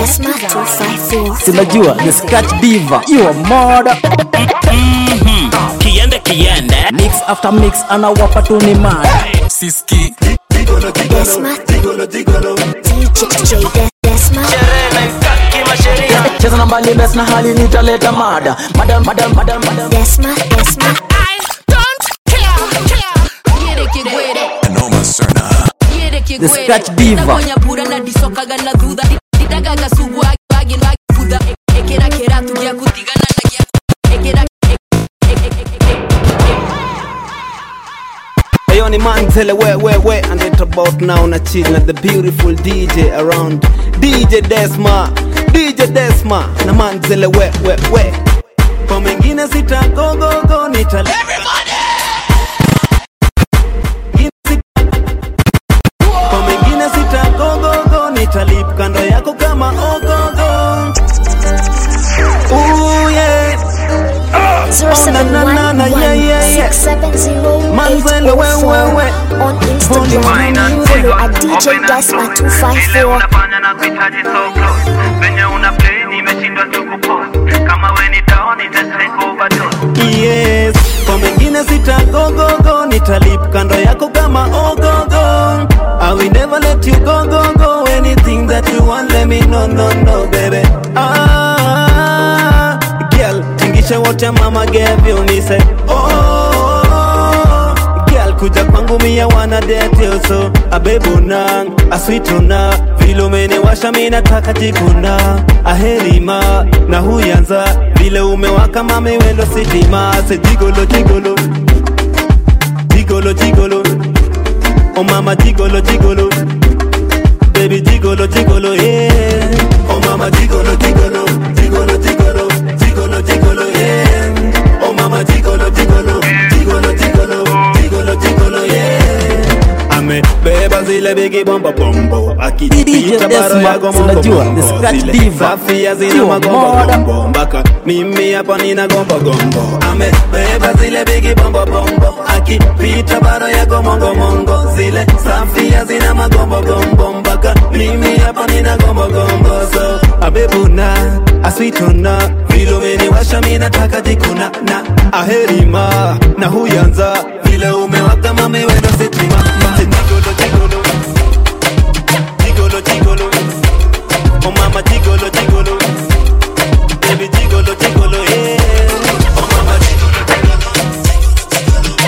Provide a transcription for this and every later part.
Desma 254. sinajua the scratch diva you are murder kiende kiende mix after mix anawapa tu ni mada siski Desma DJ Desma cheza na mbali bes na hali nitaleta mada mada mada mada mada Desma Desma The Scratch Diva. nagonya pura na ndicokaga na thutha ndindagaga cugwa agin butha ekera kiratu gĩa gutigana na gĩa ekera Ayo ni Manzele we we we and it's about now na chill na the beautiful DJ around DJ Desma DJ Desma na Manzele we we we kwa mengine sita go go go nitale kwa mengine sita go go go nitalip kando yako kama ogogo Ooh yeah Manzele, we, we, we. on Instagram. Follow at DJ Desma 254. unafanya na kuhitaji so close venye una play nimeshindwa tu kupost kama we ni down ita take overdose yes kwa mengine sitagogogo nitalip kando yako kama ogogo I will never let you go go go anything that you want let me know no no baby ah girl tingisha wote mama gave you me say oh girl kuja kwangu mia wana date you so abebuna aswituna vile umeniwasha mi nataka jikuna aherima na huyanza vile umewaka mami wendo sitima se jigolo jigolo jigolo jigolo oh mama jigolo jigolo baby jigolo jigolo yeah oh mama jigolo jigolo jigolo jigolo jigolo jigolo yeah oh mama jigolo jigolo jigolo jigolo jigolo jigolo yeah amebeba zile bigi bombo bombo akipita baro ya gomo Unajua, the Scratch Diva. safia zina Sio magombo moda. gombo mpaka mimi hapa nina gombo gombo amebeba zile bigi bombo bombo akipita baro ya gomongo mongo zile safia zina magombo gombo mpaka mimi hapa nina gombo gombo so abebuna aswitona vile umeniwasha mi nataka jikuna na aherima na huyanza vile umewaka mame wendo sitima jigolo jigolo jigolo jigolo oh mama jigolo jigolo baby jigolo jigolo yeah oh mama jigolo jigolo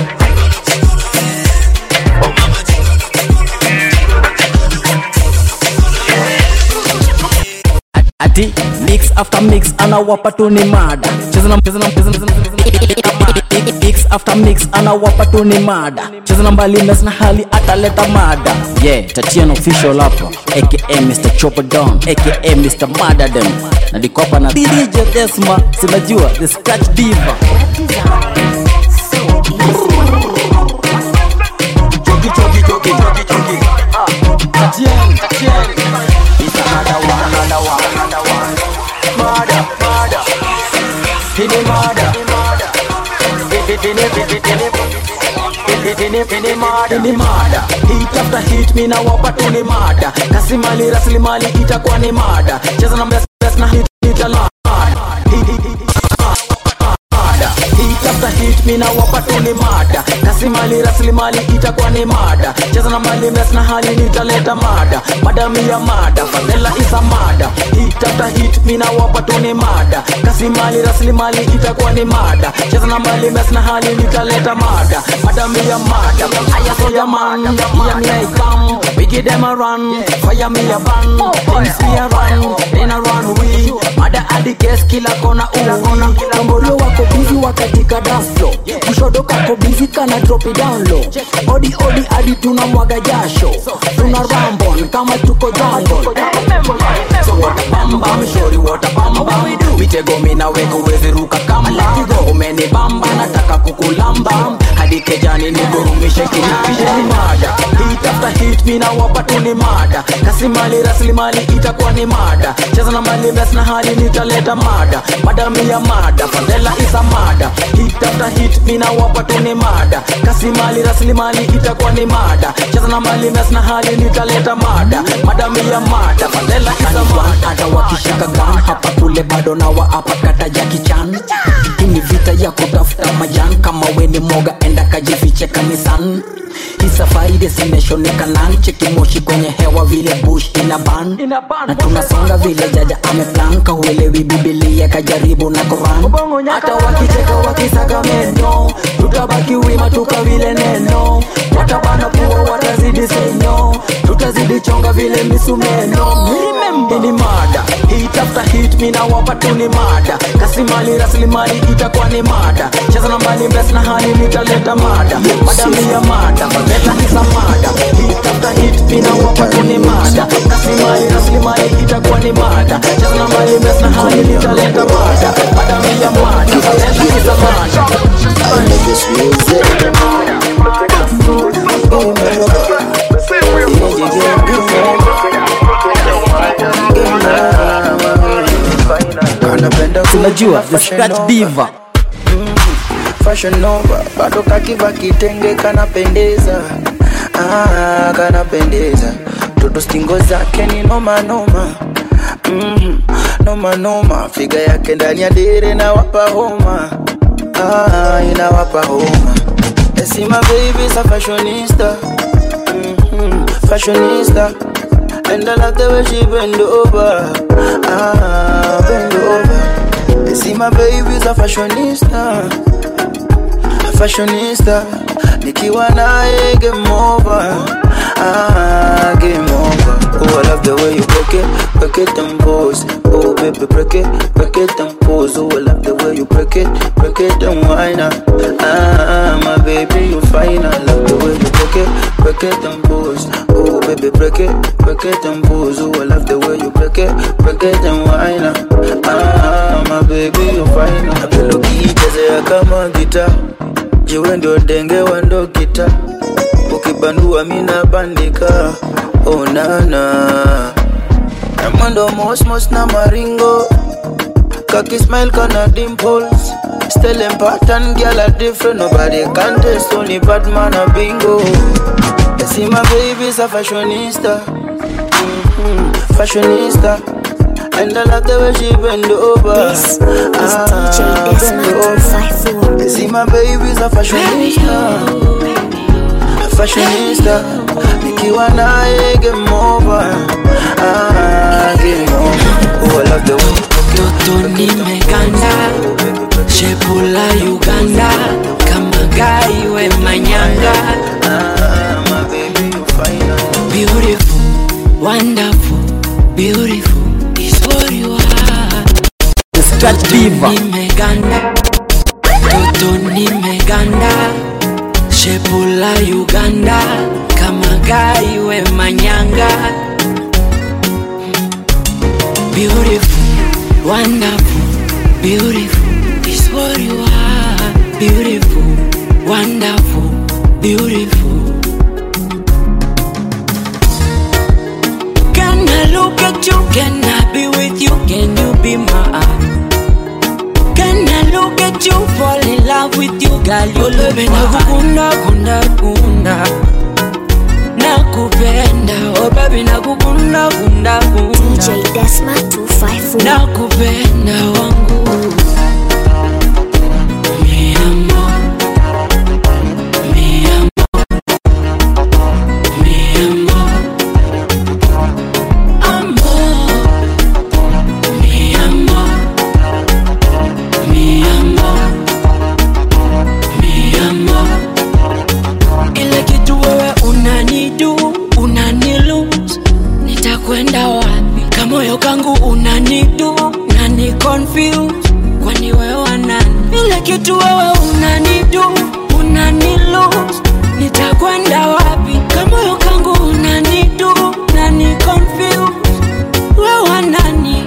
ati mix after mix anawapa tu ni mada cheza na cheza na cheza na cheza na- cheza na mix after mix anawapa tu ni mada cheza na mbali mes na hali ataleta mada yeah tatian official hapa aka Mr Chopper Don aka Mr Madadem na dikopa na DJ Desma sinajua the scratch diva Choki, choki, choki, choki, choki. Ah, Tatian, Tatian. It's another one, another one, another one. Murder, murder. Pini murder. Pini, pini, pini, pini. Pini, pini, pini murder. Pini murder. Hit after hit, mi na wapa tu ni mada kasimali rasilimali itakuwa ni mada cheza na best best na hit itala Hit, hit, hit, mada hit after hit mina wapa tu ni mada kasimali rasilimali itakuwa ni mada cheza na mali mes na hali nitaleta mada madami ya mada fadhela isa mada hit after hit mina wapa tu ni mada kasimali rasilimali itakuwa ni mada cheza na mali mes na hali nitaleta mada madami ya mada aya soja man ya me I come we give them a run fire me a ban things we a run in a run we mada hadi kes kila kona uona Kongolo wako busy wakatika daslo Kushodo kako busy kana drop it down low Odi odi hadi tunamwaga jasho Tuna rambon kama tuko jungle So what a bam bam shori what a bam bam Mitego mina weko wezi ruka kamba Umeni bamba nataka kukulamba Hadi kejani nigurumishe kinanda Mada hit after after hit mina wapa tu ni mada kasimali rasilimali itakuwa ni mada cheza na mali mes na hali nitaleta mada madami ya mada fadhela isa mada hit after hit mina wapa tu ni mada kasimali rasilimali itakuwa ni mada cheza na mali mes na hali nitaleta mada madami ya mada fadhela isa mada hata wakishika gun hapa kule bado na waapa kata ya kichan hii ni vita ya kutafuta majan kama weni moga enda kajifiche kanisan hii safari destination ni kanan cheki moshi kwenye hewa vile bush ina ban na tunasonga vile jaja ameplan kahuelewi bibilia kajaribu na koran hata wakicheka wakisaka meno tutabaki wima tuka vile neno watabana kuwa watazidi senyo tutazidi chonga vile misumeno ini mada hit after hit mina wapa tu ni mada kasimali rasilimali itakuwa ni mada cheza na mbali mbes na hali nitaleta mada madami ya mada fadhela isa mada hit after hit mina wapa tu ni mada kasimali rasilimali itakuwa ni mada cheza na mbali mbes na hali nitaleta mada madami ya mada fadhela isa mada tunajua the scratch diva fashion nova bado kakiva kitenge kanapendeza ah, kanapendeza toto stingo zake ni noma noma mm, noma noma figa yake ndani ya dere na wapa homa ah, inawapa homa esima baby sa fashionista mm, fashionista and I love the way she bend over ah, bend over see my baby's a fashionista a fashionista nikiwa naye game over ah, game over oh I love the way you break it break it and pose oh baby break it break it and pose oh I love the way you break it break it and whine ah, ah my baby you fine I love the way you break it break it and pose oh baby break it break it and pose oh I love the way you break it break it and whine ah, ah my baby you fine napenda ukiichezea kama gita jiwe ndio denge wa ndo gita ukibandua mina bandika oh nana na mwendo mosmos na maringo kaki smile kana dimples Still in pattern, girl are different Nobody can test, only Batman a bingo I see my baby's a fashionista mm-hmm. Fashionista And I love the way she bend over This is DJ Desma 254. I see my baby's a fashionista A fashionista Nikiwa naye game over ah, Game over Oh I love the way toto nimeganda shepula uganda kama gaiwe manyanga ah, My baby you fine oh. beautiful wonderful beautiful is what you are the scratch diva nimeganda toto nimeganda shepula uganda kama gaiwe manyanga beautiful wonderful beautiful is what you are beautiful wonderful beautiful can i look at you can i be with you can you be mine Can I look at you, fall in love with you, girl? You love me nakukunda kunda kunda nakupenda oh baby nakukunda kunda kunda DJ Desma 254. nakupenda wangu Mi amor, mi amor, mi amor, amor, mi amor, mi amor, mi amor. Ile kitu wewe unanidu unanilus nitakwenda wapi kamoyo kangu unanidu nani confuse kwani wewe nani ile kitu wewe unanidu unanilus nitakwenda wapi kamoyo kangu unanidu nani confuse wewe nani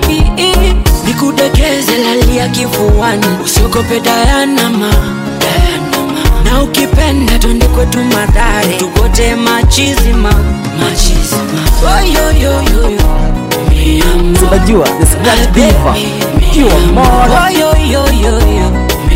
nikudekeze lalia kifuani usiogope dayanama dayanama na ukipenda twende kwetu madhare tugote machizima machizima oyoyoyoyo unajua the scratch diva kiwa moda oyoyoyoyo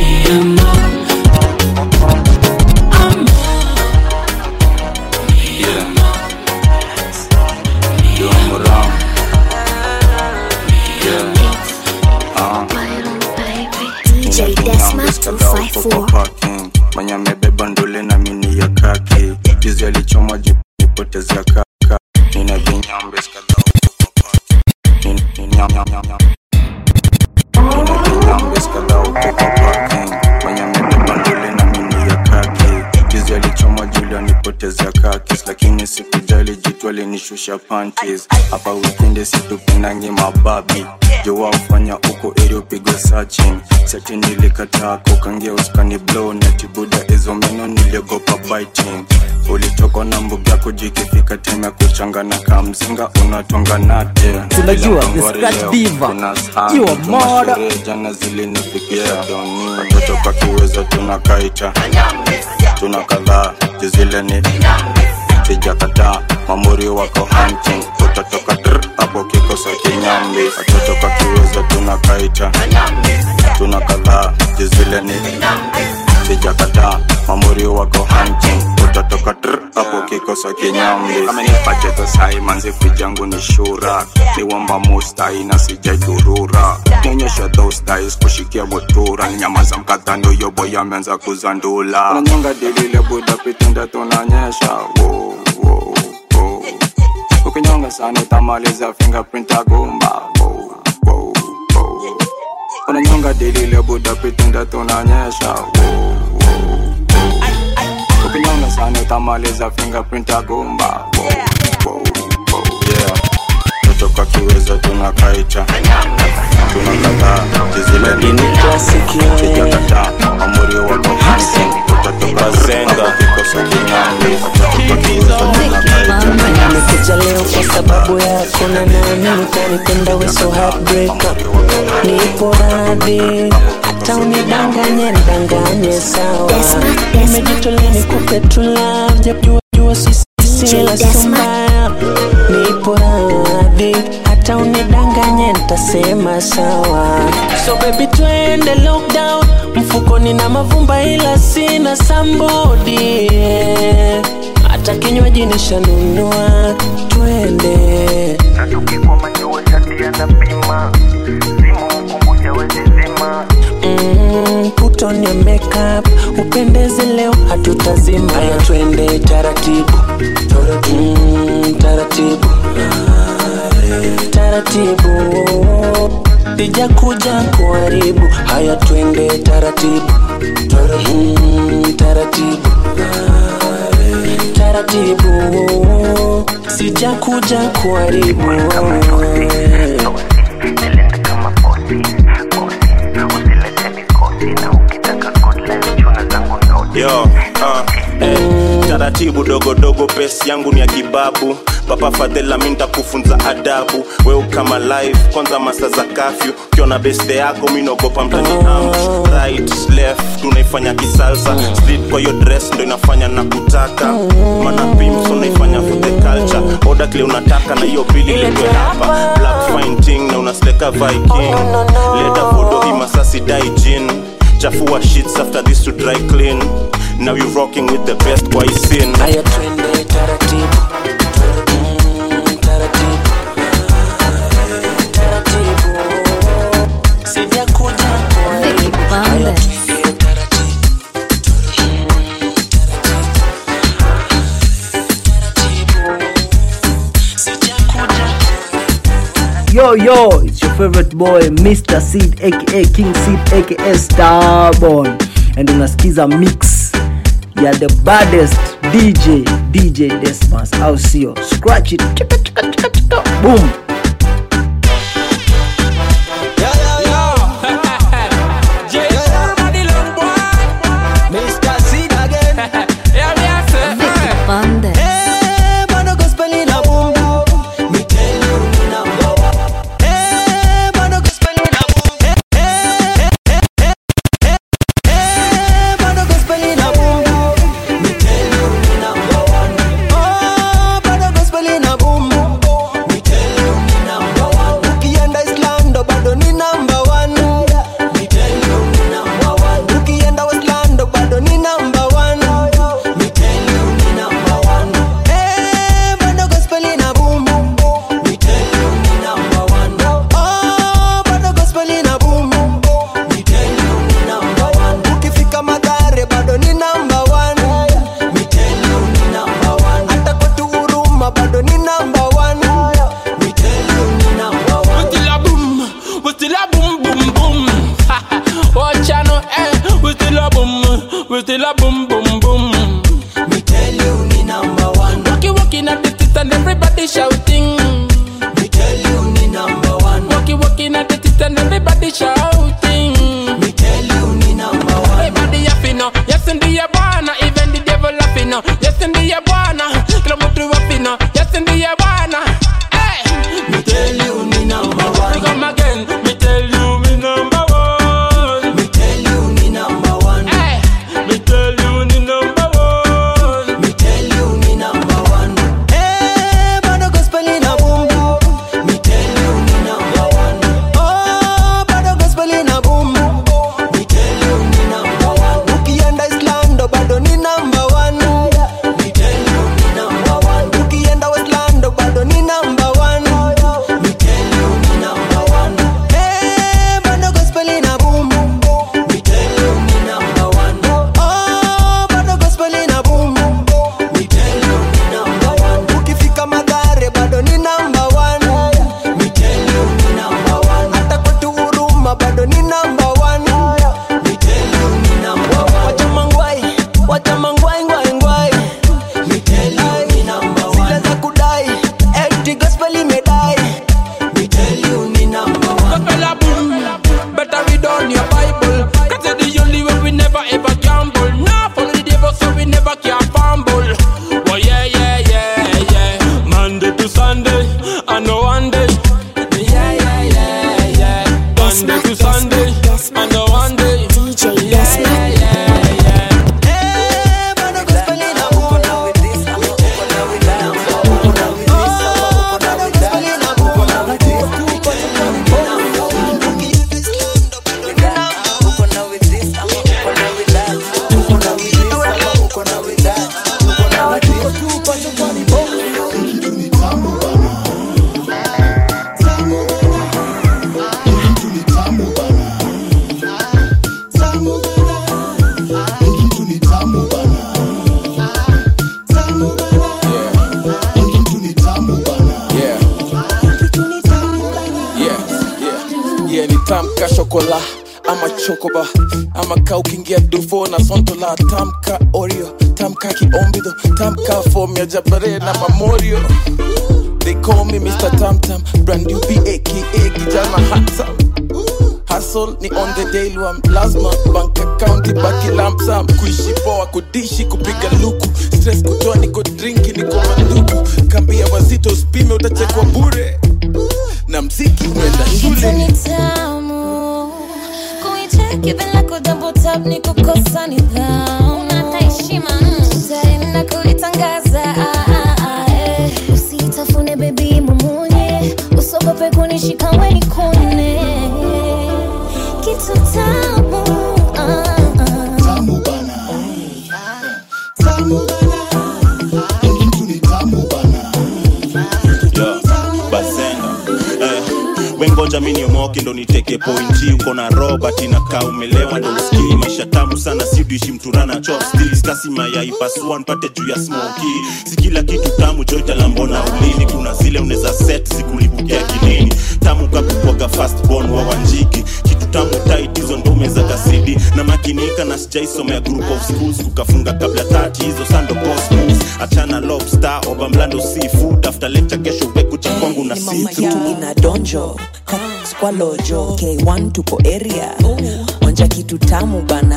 DJ Desma 254. mwenye amebeba ndule na mini ya kaki juzi alichomwa jipotezea kaka nina vinyambe skadhaa huko kwa parking. Nina- nina- nyam- nyam- nyam. Nina vinyambe skadhaa huko kwa parking. mwenye amebeba ndule na mini ya kaki juzi alichomwa juli anipotezea kakis lakini sikujali jitu alinishusha panties hapa wikendi situpendangi mababi jowa ufanya uko eri upigwe searching seti nilikataa kukangia uskani blow netibuda hizo meno niliogopa biting ulitoka na mbuga kujikifika tena kuchangana kamzinga unatwanga nate Tunajua, Bila the ngwari scratch leo, diva. kuna sahani, Kiwa tuna moda. sherehe, jana zilinifikia doni watoto kwa kiweza tunakaita tuna kadhaa jizile ni sijakataa mamuri wako hunting utatoka dr hapo kikosa kinyambi watoto kwa kiweza tunakaita tuna kadhaa jizile ni sijakataa mamuri wako hunting utatoka dr hapo kikosa kinyambi amenipacheto sai manzifu jangu ni shura niwamba mustai na sijaidurura nionyesha those dice kushikia motura ni nyama za mkatano yobo yameanza kuzandula unanyonga dilile buda pitenda tunanyesha wow, wow, wow. ukinyonga sana utamaliza fingerprint agumba wow, wow, wow. unanyonga dilile buda pitenda tunanyesha wow, wow, wow. ukinyonga sana utamaliza fingerprint agumba wow, wow, wow. yeah kutoka kiweza tunakaita tunakataa jizilenijakata amuri wako utatoka zenga kikosa kinyambi kutoka kiweza tunakaita nimekuja leo kwa sababu yako na naamini utanipenda we so heartbreaker nipo radhi hata unidanganye ndanganye sawa nimejitolea nikupe tu love japo jua sisi sila sumbaya nipo radhi hata unidanganye ntasema sawa so baby twende lockdown mfukoni na mavumba ila sina sambodi hata kinywaji nishanunua twende Mm, put on your makeup upendeze leo hatutazima haya twende taratibu mm, taratibu taratibu sija kuja kuharibu haya twende taratibu mm, taratibu taratibu sija kuja kuharibu yo uh, eh, taratibu dogodogo pesi yangu ni ya kibabu papa fadhela mi ntakufunza adabu weu kama live kwanza masa za kafyu ukiona beste yako mi naogopa mtani am right left tunaifanya kisalsa split kwa hiyo dress ndo inafanya na kutaka mana pims unaifanya for the culture oda kile unataka na hiyo bili letwe hapa black fine ting na unasleka viking leta vodo imasasi daijin chafua sheets after this to dry clean now you rocking with the best kwa isin haya twende taratibu Mm, taratibu taratibu sija kuja kuharibu haya twende taratibu Yo, yo, it's your favorite boy Mr. Seed aka King Seed aka Starborn and unasikiza mix ya the baddest DJ DJ Desmas au sio? Scratch it. Chika, chika, chika, chika. Boom. Mr. Seed again. Eh, bado gospel ina boom boom. Me tell you ni number one. Eh, bado gospel ina boom. Eh, eh, eh, eh, eh, eh, bado gospel ina boom tamka shokola ama chokoba ama ka ukiingia dufo na sontola tamka oreo tamka kiombidho tamka fom ya jabare na mamorio They call me Mr. Tam Tam, brand new B aka kijana handsome. Hustle ni on the daily one, lazima bank account ibaki lump sum. Kuishi poa, kudishi, kupiga luku, stress kutoa, niko drinki, niko manduku. Kambia wazito usipime, utachekwa bure na mziki unaenda shule. Ni tamu kuicheki bila kudouble tap ni kukosa nidhamu. Unata heshima tutaenda kulitangaza ah, ah, ah, eh. Usitafune baby mumunye, usogope kunishika weni kune kitu tamu ah, ah. Tamu bana. Tamu bana. Mtu ni tamu bana. Yo, bazenga eh, wengoja mi niomoke ndo niteke pointi uko na robert inakaa umelewa ndo usikii maisha tamu sana siudishi mturana chopstilskasima yaipasua npate juu ya smoki si kila kitu tamu joitalambona ulini kuna zile unaweza set zikulipukia kilini tamu kakukwaga fastbon wa wanjiki kitu tamu tit hizo ndo umeza kasidi na makinika na sijaisomea group of schools kukafunga kabla tati hizo sando cosmos achana lobster oba mlando seafood after lecture kesho wekucha kwangu na mama situ yetu ina donjo Cactus kwa lojo k1 tuko area onja kitu tamu bana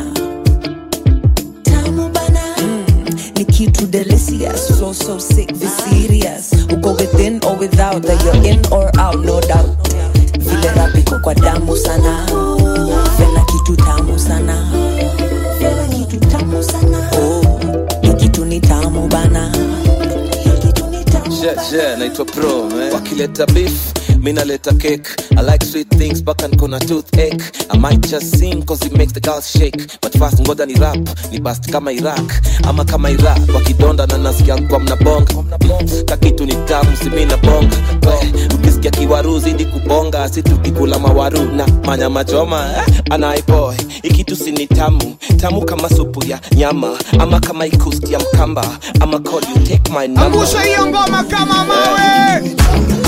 tamu bana mm, ni kitu delicious so so sick be serious uko within or without that you're in or out no doubt vile rapiko kwa damu sana vena kitu tamu sana vena kitu tamu sana oh, ni kitu ni tamu bana Yeah, yeah, naitwa pro man. wakileta beef mi naleta cake i like sweet things mpaka niko na toothache i might just sing cause it makes the girls shake but fast ngoja ni rap ni bast kama iraq ama kama iraq wakidonda na nasikia kwa mnabonga kakitu ni tamu simi na bonga We, ukisikia kiwaru zidi kubonga si tukikula mawaru na manyama choma eh, anaiboy ikitu si ni tamu tamu kama supu ya nyama ama kama ikusti ya mkamba ama call you take my number Angusha hiyo ngoma kama mawe.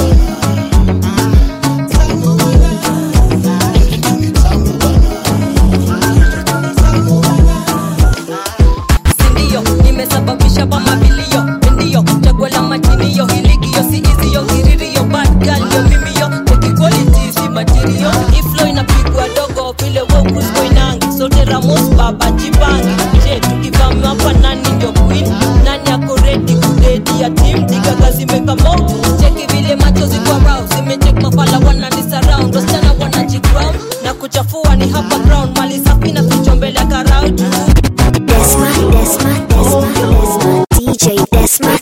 sindio nimesababisha pa mabilio ndio chaguo la majinio hiligio si izio ngiririo bad girl ndio mimio tekiquality si material iflo inapigwa dogo vile wokrusco inangi sote ramos baba jibangi je tukivamiwa hapa nani ndio queen nani ako redi kudedi ya tim digaga zimekamo cheki vile macho ziko rau zimechek mafala wanani surround wasichana wanajiground na kuchafua ni hapa ground mali safi na ficho mbele ya karau juu Desma, Desma, Desma, Desma, DJ Desma.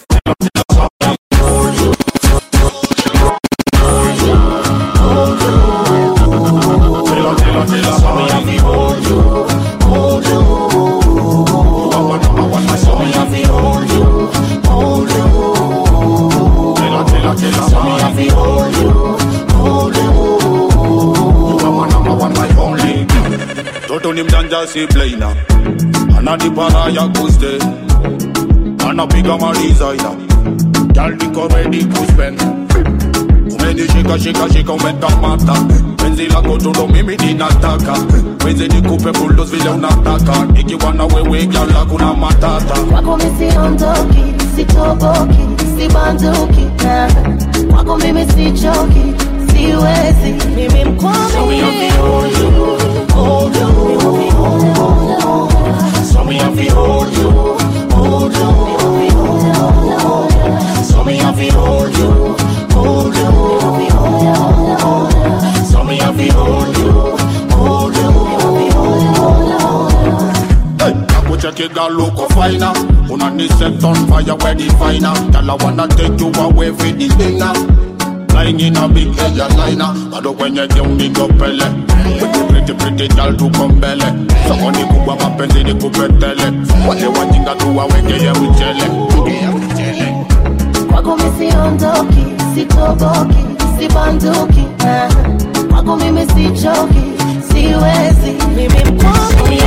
toto ni mjanja si blaina ananipara ya kuste anapiga malizaina jaldiko redi kuspen umenishika shika shika umekamata penzi lako tundo mimi ninataka wezi nikupe buldos vile unataka nikiwa na wewe jala kuna matata kwako misiondoki sitoboki sibanduki eh. kwako mimi sichoki siwezi mimi mkwami So me have to hold you, hold you, So me have to hold you, hold you, So me have to hold you, hold you. Hey, nakucheki girl look finer Unani set on fire where the finer Girl I wanna take you away for the dinner Flying in a big airliner bado kwenye game niko pele Pretty pretty pretty girl tuko mbele sokoni kubwa mapenzi ni kupetele wale wajinga tu wawekeye mchele kwako misiondoki sitoboki sibanduki eh. kwako mimi sichoki siwezi mimi mkwami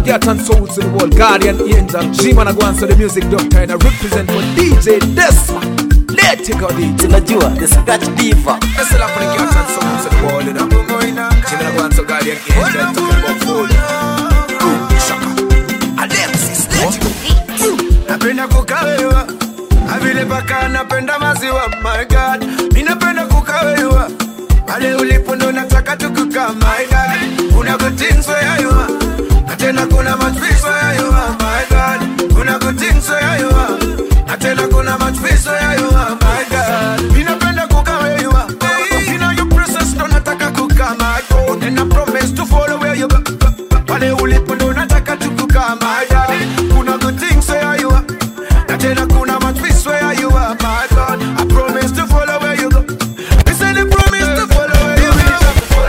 cat and souls in the world, guardian angel. G-Man Agwanso, the music doctor, and I represent for DJ Desma. Let it go, DJ. Tunajua, the scratch diva. Let's all for the cat and souls in the world, you know. G-Man Agwanso, guardian angel, talking about food. Boom, shaka. Alexis, let it go. napenda kukawewa avile paka napenda maziwa my god mi napenda kukawewa pale ulipo ndo nataka tukuka my god kuna kutinso yayua na tena kuna matwiso yayua my god kuna kutinso yayua na tena kuna matwiso yayua my god mi napenda kukawewa you know your process ndo nataka kuka my god and I promise to follow where you go pale ulipo ndo nataka tukuka my god kuna kutinso yayua na tena kuna matwiso yayua my god I promise to follow where you go I said I promise to follow where you go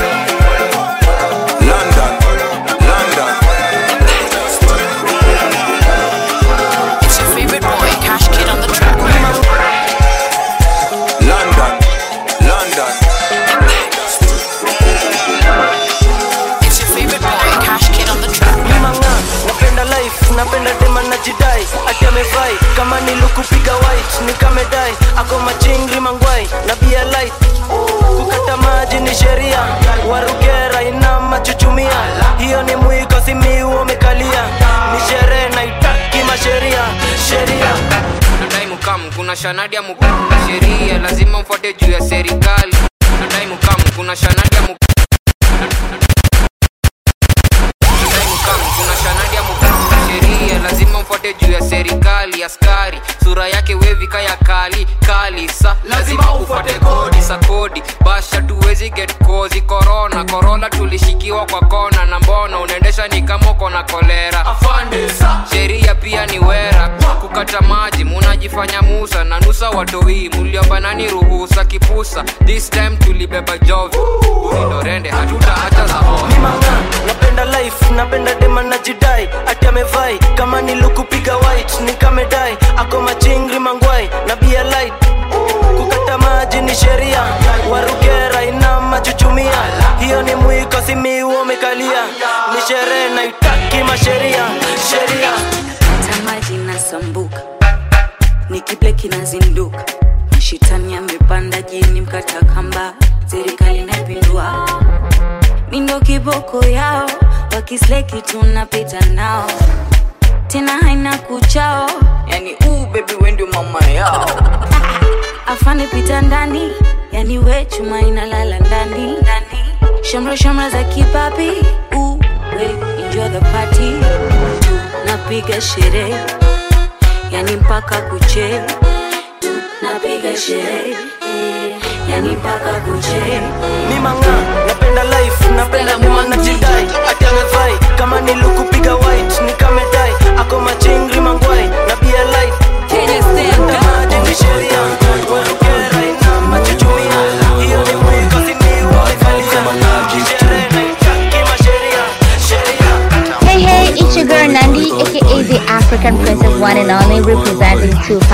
London, London. It's your favorite boy, Cash Kid on the track. London, London. It's your favorite boy, Cash Kid on the track. mimanga napenda life napenda dema najidai ati amevai kama nilukupiga white nikamedai ako machingri mangwai na bia light kukata maji ni sheria warugera ina machuchumia hiyo ni mwiko simiu umekalia ni sherehe naitaki masheria sheria nadai mukam kuna shanadi ya mukam sheria lazima mfuate juu ya serikali nadai mukam kuna shanadi ya mukam nadai mukam kuna shanadi ya mukam sheria lazima mfuate juu ya serikali askari sura yake wevika ya kali kali sa lazima ufuate kodi sa kodi basha tuwezi get kozi korona korona tulishikiwa kwa kona na mbona unaendesha ni kama uko na kolera sheria pia ni wera kukata maji munajifanya musa na nusa watoi muliomba nani ruhusa kipusa this time tulibeba jovi ulindorende hatuta hata za mimanga napenda life napenda dema najidai ati amevai kama nilukupiga white nikamedai ako machingri mangwai na bia light kukata maji ni sheria warugera ina machuchumia hiyo ni mwiko simiu umekalia ni sherehe naitaki masheria sheria tamaji nasambuka nikiple kinazinduka shitani amepanda jini mkata kamba serikali napindua mindo kiboko yao wakisleki tunapita nao tena haina kuchao yani uu bebi wendio mama yao afande pita ndani yani we chuma inalala ndani shamra shamra za kipapi uu we enjoy the party napiga sherehe yani mpaka kuche napiga sherehe yani mpaka kuche mimanga napenda life napenda dema najidai ati amevai kama nilukupiga white nikamedai ako machingri mangwai na bia light Kukata maji ni sheria warugera ina machuchumia hiyo ni mwiko simiu umekalia ni sherehe naitaki masheria sheria Hey, hey, it's your girl Nandi, aka the African Princess One and Only, representing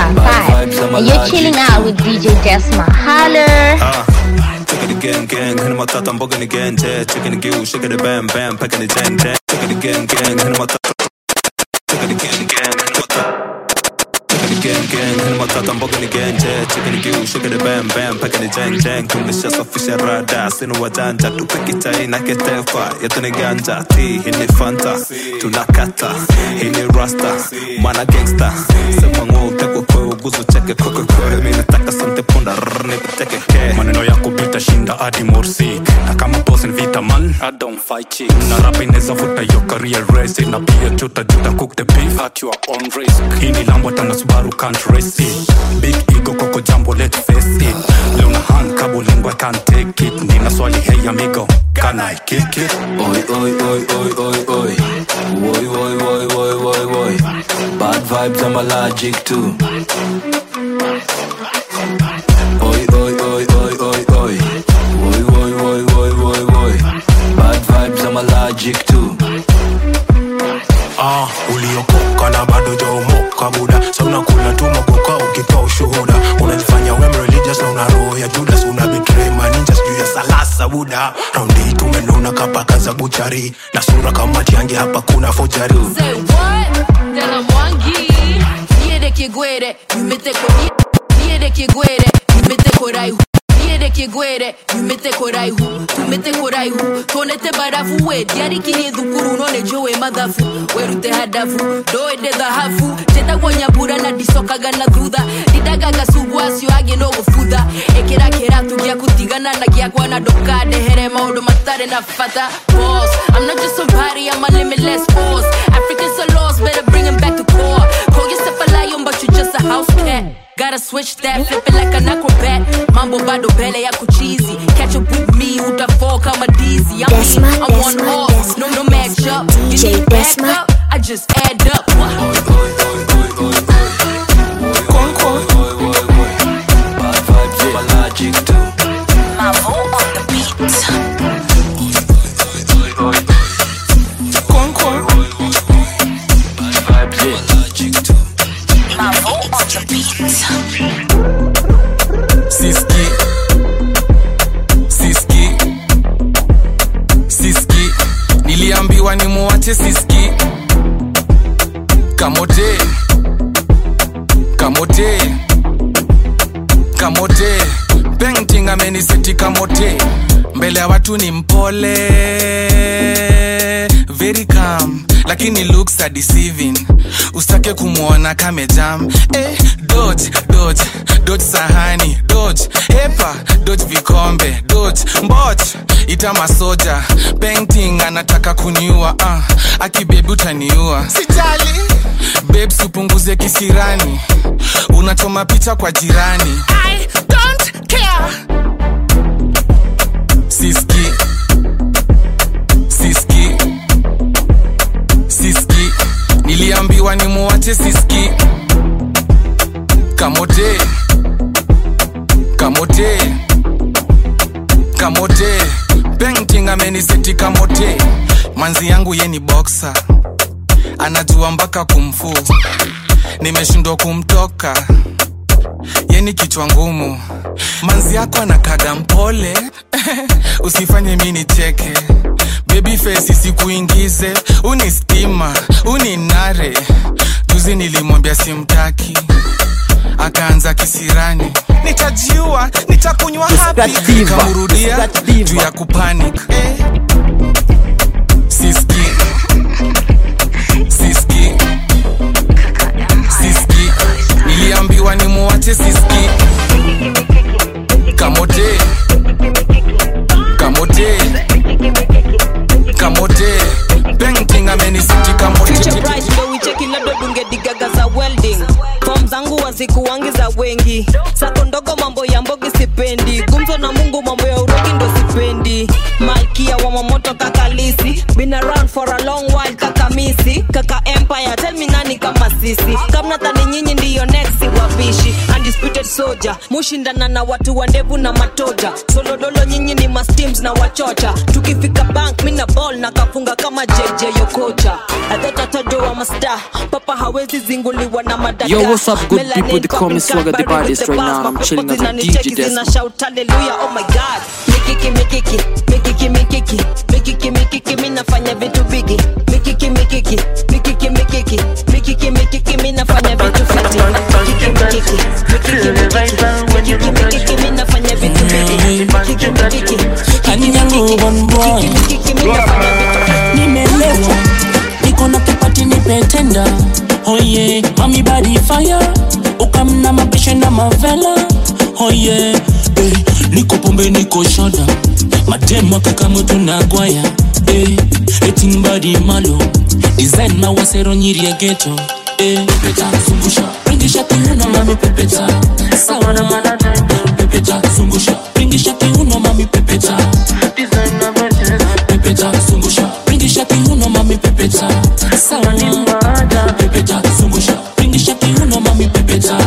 255. And you're chilling out with DJ Desma. Holler! Chicken again, gang, hit my tata, bugging again, yeah. Chicken again, shake it, bam, bam, packing the jang, jang. Chicken again, gang, hit my tata. Chicken again, gang, hit my tata. Chicken again, gang, hit my tata, bugging again, yeah. Chicken again, shake it, bam, bam, packing the jang, jang. Tumeshasafisha rada, sina wajanja, tupike chai na ketefa, yetu ni ganja, ti, hii ni fanta, tunakata, hii ni rasta, mana gangsta, sema ng'o, utekwe kwe, uguzu cheke, kwe kwe kwe, mi nataka sante punda, rrr, nipiteke ke. maneno yako vitashinda hadi morsik na kama boss ni vita man I don't fight chicks na rapa inaweza futa yo career race na pia juta juta cook the beef at your own risk hii ni lambo tana subaru can't race it big ego koko jambo let's face it leo na hand kabo lingua can't take it nina swali hey amigo can I kick it Oi, oi, oi, oi, oi, oi. Oi, oi, oi, oi, oi, oi. Bad vibes, I'm allergic to. Oi, oi, oi, oi, oi, oi. Oi, oi, oi, oi, oi, oi. Bad vibes, I'm allergic to. ah uliokoka na bado jaomoka buda sa unakula tu makoka ukikaa ushu shuhuda unajifanya we religious na una roho ya judas una betray maninja sijuu ya salasa buda raundi tumenona kapaka za buchari na sura kama tiange hapa kuna fojari Say what? Tena mwangi Niede kigwere Yumete ko Niede kigwere Yumete ko raihu Niede kigwere Yumete ko raihu Tumete ko raihu Tonete barafu we Diari kini dhukuru None jowe madhafu Werute hadafu Doede dhahafu Teta kwa nyabura na disokaga na thutha Didagaga sugu asio age no gufutha Ekera keratu gia kutigana na gia kwa na dokade Here maundu matare na fata Boss I'm not just somebody I'm a limitless boss Africans are lost Better bring 'em back to core Call yourself a lion but you just a house cat Gotta switch that, flip it like an acrobat Mambo bado mbele yako cheesy Catch up with me, utafall kama dizzy I'm Desma, me, I'm one Desma, horse No, no match up You DJ need back Desma. up, I just add up siski siski siski niliambiwa ni muwache siski kamote kamote kamote painting ameniseti kamote mbele ya watu ni mpole very calm lakini looks are deceiving usitake kumwona kamejam eh, dodge dodge dodge sahani dodge hepa dodge vikombe dodge mboch ita masoja painting anataka kuniua uh, akibebi utaniua sijali babes upunguze kisirani unachoma picha kwa jirani I don't care. siski siski siski niliambiwa ni muwache siski kamote kamote kamote painting ameniseti kamote manzi yangu ye ni boxer anajua mpaka kumfu nimeshindwa kumtoka yeni kichwa ngumu manzi yako anakaga mpole usifanye mi nicheke baby face isikuingize uni stima uni nare juzi nilimwambia simtaki akaanza kisirani nitajiua nitakunywa hapi nikamrudia juu ya kupanic eh. siski siski siski niliambiwa ni muwache siski kamote kamote kamote painting amenisiti kamote Future bright ndo wicheki labda dungedigaga za welding fom zangu wazikuwangi za wengi sako ndogo mambo ya mbogi sipendi gumzo na mungu mambo ya urogi ndo sipendi malkia wa mamoto kakalisi been around for a long while kakamisi kaka empire tell me nani kama sisi kamna dhani nyinyi ndiyo next wapishi undisputed soldier mushindana na watu wa ndevu na matoja solodolo nyinyi ni masteams na wachocha tukifika bank mina ball na kafunga kama jj yokocha adhotatojo wa masta papa hawezi zinguliwa na madada Yo, what's up, good people? They call me Swagger the baddest right now, and I'm chilling out with DJ Desmond. shout hallelujah oh my god mikiki mikiki mikiki mikiki mikiki mikiki mi nafanya vitu bigi mikiki mikiki mikiki mikiki mikiki mikiki mi nafanya vitu fiti mikiki mikiki mikiki mikiki mikiki mikiki mi nafanya vitu bigi mikiki mikiki Hani yangu one boy nimelewa niko na kipati nipetenda oye mami body fire ukamna mapishe na mavela oye eh, niko pombe niko shoda mademo kakamutu na gwaya eh, eting body malo design na wasero nyiri ya geto eh, pepeta zungusha ringisha kiuno mami pepeta sawa na mana pepeta zungusha ringisha kiuno mami pepeta pepeta zungusha ringisha kiuno mami pepeta sawa na pepeta zungusha ringisha kiuno mami pepeta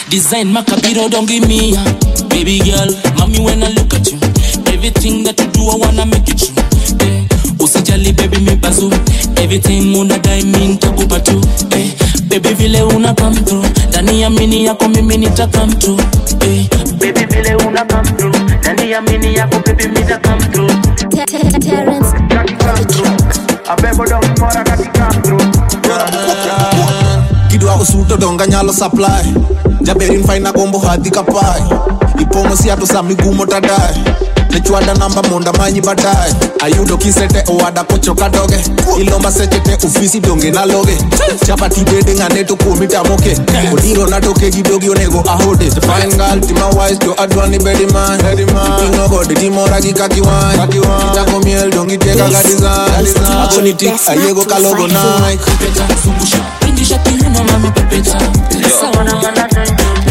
Design Macabiro, don't give me a baby girl. Mommy, when I look at you, everything that you do, I wanna make it true. Eh, usijali baby mi bazu everything unadai mi ntakupa tu eh, baby vile una come through ndani ya mini yako mimi nita come through eh, baby vile una come through ndani ya mini yako baby mi nita come through kidwa usuto donga nyalo supply jaberin faina gombo hadhi kapai ipong'o siato sa migumo tadae nechwada namba monda manyi baadaye ayudo kisete owada kochoka doge ilomba seche te ofisi donge naloge chapati bede ng'ane to kuomi tamoke odiro natoke gi dogi onego ahode fine girl tima wise to adwani bedi man iping'o gode timora gi kakiwany kitako miel dongi tie kaka design akoni tik ayiego kalogo nike Pindisha kiuno mami pepeta Sawa na manata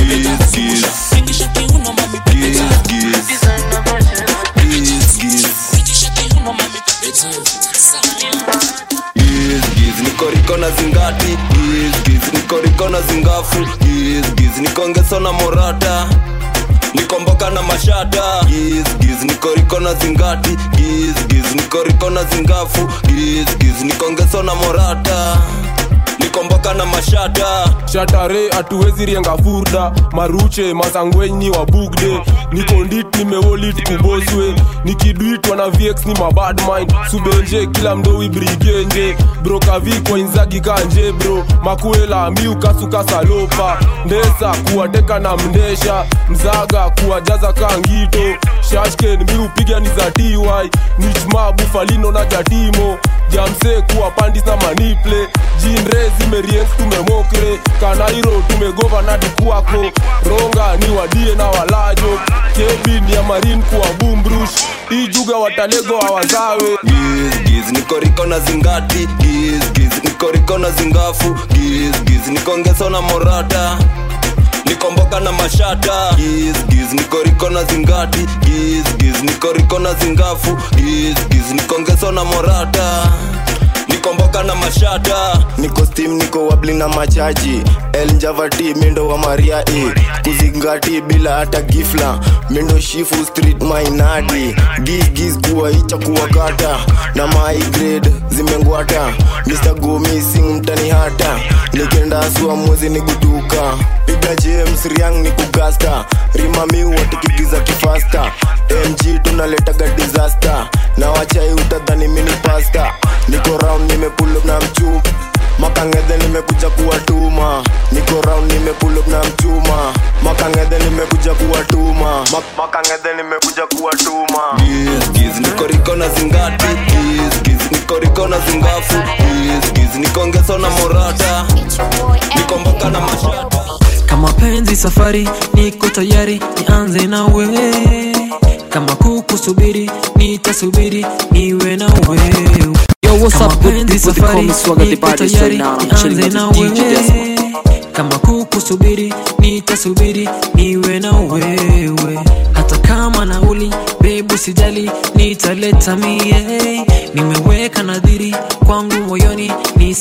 Giz, nikoriko na zingati Giz, giz, nikoriko na zingafu Giz, giz, nikongeso na morata nikomboka na mashata giz, giz, nikoriko na zingati giz, giz, nikoriko na zingafu giz, giz, nikongeso na morata nikomboka na mashata shatare hatuwezi rienga furda maruche masangwenyi wa bugde nikondit nimewolit kuboswe nikidwitwa na vx ni mabad mind subenje kila mdowi brigenje brokavikwa inzagi kanje bro makuela miukasukasalopa ndesa kuwateka na mndesha mzaga kuwajaza kangito shashken miupiga ni za ty nichma bufalino na jatimo jamse kuwa pandis na maniple jinre zimeriens tumemokre kanairo tumegova na dikuako ronga ni wadie na walajo kebin ya marin kuwa bumbrush ijuga watalego hawazawe giz, giz, nikoriko na zingati giz, giz, nikoriko na zingafu giz, giz, nikongeso na morata nikomboka na mashata giz, giz, nikoriko na zingati giz, giz, nikoriko na zingafu giz, giz, nikongeso na morata nikomboka na mashata niko stim niko wabli na machaji el njavati mindo wa maria e kuzingati bila hata gifla mindo shifu street mainadi gizgiz kuwa icha kuwakata na my grade zimengwata mr gomi sing mtani hata nikenda sua mwezi ni guduka piga james riang ni kugasta rimami watikigiza kifasta mg tunaletaga disaster na wachai utadhani mini pasta niko round nimepull up na mchuma makangedhe nimekuja kuwatuma niko round nimepull up na mchuma makangedhe nimekuja kuwatuma Mak- makangedhe nimekuja kuwatuma giz, giz, nikoriko na zingati giz, giz, nikoriko na zingafu giz, giz, nikongeso na morata nikomboka na mashata kama penzi safari niko tayari nianze na wewe kama kukusubiri nitasubiri niwe na wewe Yo, what's Kama up, good penzi people? They call me safari, Swagger the niko baddest tayari, right now. I'm chilling nianze out na with DJ wewe. Desma. kama kukusubiri nitasubiri niwe na wewe hata kama nauli bebu sijali nitaleta mie nimeweka nadhiri kwangu moyoni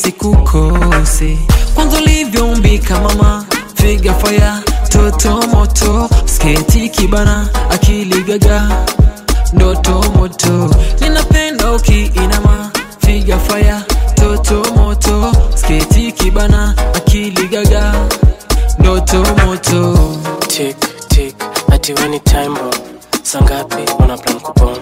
nisikukose kwanza ulivyoumbika mama figa faya toto moto sketi kibana akili gaga ndoto moto ninapenda ukiinama figa faya toto moto sketi kibana akili gaga ndoto moto tik tik ati weni time bomb sangapi una plan kupon